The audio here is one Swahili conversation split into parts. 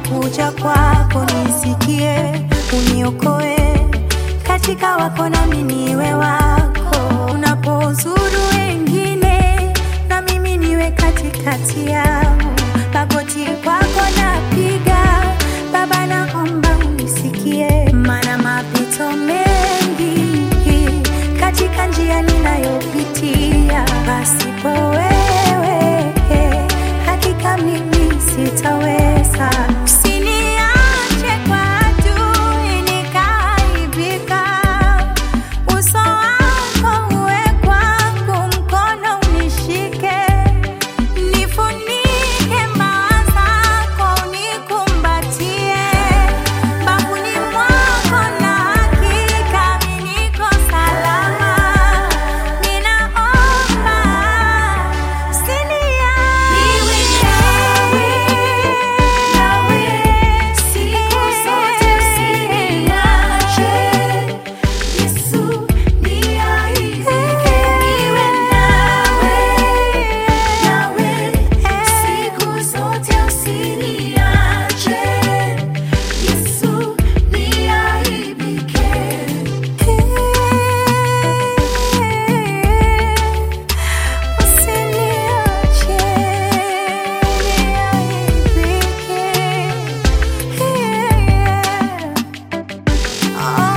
nakuja kwako, nisikie, uniokoe katika wako, nami niwe wako. Unapozuru wengine, na mimi niwe katikati yao. Magoti kwako napiga, Baba, naomba unisikie, maana mapito mengi katika njia ninayopitia, pasipo wewe hakika mimi sitaweza. Usiniache kwa adui nikaaibika, uso wako uwe kwangu, mkono unishike, nifunike mbawa zako, unikumbatie bafuni mwako, na hakika mimi niko salama. Ninaomba Usiniache niaibike.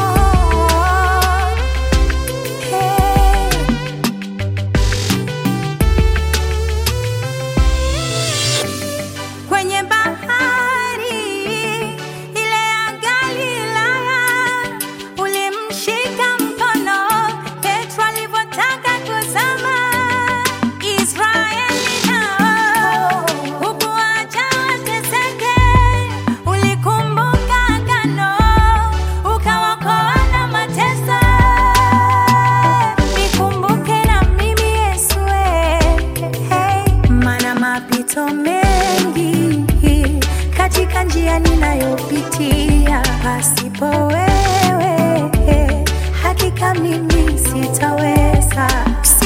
Oh, hey. kwenye bahari ile ya Galilaya, ulimshika mkono Petro alivyotaka kuzama. Israeli nao hukuacha wateseke, ulikumbuka agano, ukawaokoa na mateso. Nikumbuke na mimi Yesu, hey, maana mapito mengi katika njia ninayopitia, pasipo wewe hakika mimi sitaweza.